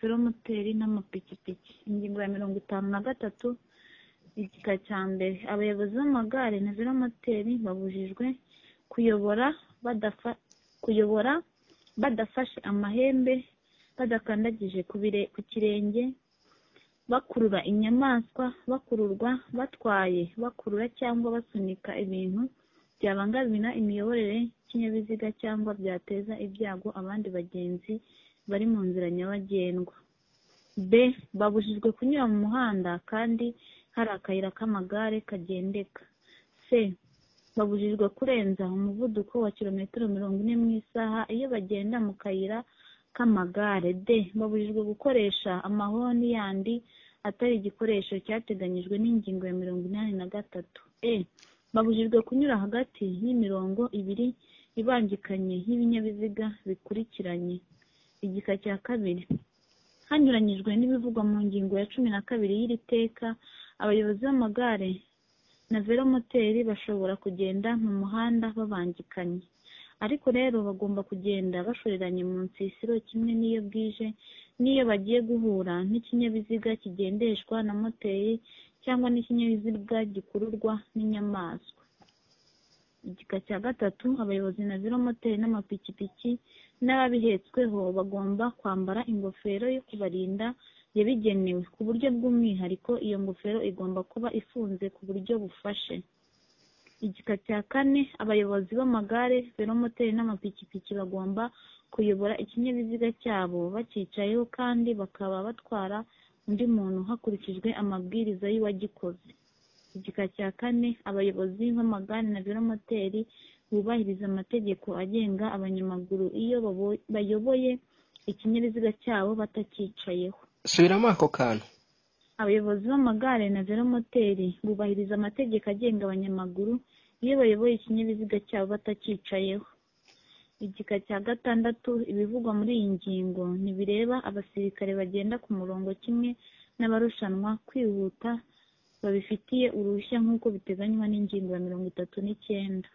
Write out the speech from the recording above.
velomoteri n'amapikipiki ingingo ya mirongo itanu na gatatu igika cya mbere abayobozi b'amagare na velomoteri babujijwe kuyobora badafa kuyobora badafashe amahembe badakandagije ku bire- ku kirenge bakurura inyamaswa bakururwa batwaye bakurura cyangwa basunika ibintu byabangamira imiyoborere y'ikinyabiziga cyangwa byateza ibyago abandi bagenzi bari mu nzira nyabagendwa b babujijwe kunyura mu muhanda kandi hari akayira k'amagare kagendeka c babujijwe kurenza umuvuduko wa kilometero mirongo ine mu isaha iyo bagenda mu kayira k'amagare d babujijwe gukoresha amahoni yandi atari igikoresho cyateganyijwe n'ingingo ya mirongo inani na gatatu e babujijwe kunyura hagati y'imirongo ibiri ibangikanye y'ibinyabiziga bikurikiranye igika cya kabiri hanyuranyijwe n'ibivugwa mu ngingo ya cumi na kabiri y'iri teka abayobozi b'amagare na velomoteri bashobora kugenda mu muhanda babangikanye ariko rero bagomba kugenda bashoreranye mu nsisiro kimwe n'iyo bwije n'iyo bagiye guhura n'ikinyabiziga kigendeshwa na moteri cyangwa n'ikinyabiziga gikururwa n'inyamaswa igika cya gatatu abayobozi na velomoteri n'amapikipiki n'ababihetsweho bagomba kwambara ingofero yo kubarinda yabigenewe ku buryo bw'umwihariko iyo ngofero igomba kuba ifunze ku buryo bufashe igika cya kane abayobozi b'amagare velomoteri n'amapikipiki bagomba kuyobora ikinyabiziga cyabo bacyicayeho kandi bakaba batwara undi muntu hakurikijwe amabwiriza y'uwagikoze igika cya kane abayobozi b'amagare na velomoteri bubahiriza amategeko agenga abanyamaguru iyo babo- bayoboye ikinyabiziga cyabo batakicyayeho subiramo ako kantu abayobozi b'amagare na velomoteri bubahiriza amategeko agenga abanyamaguru iyo bayoboye ikinyabiziga cyabo batakicyayeho igika cya gatandatu ibivugwa muri iyi ngingo ntibireba abasirikare bagenda ku murongo kimwe n'abarushanwa kwihuta babifitiye uruhushya nk'uko biteganywa n'ingingo ya mirongo itatu n'icyenda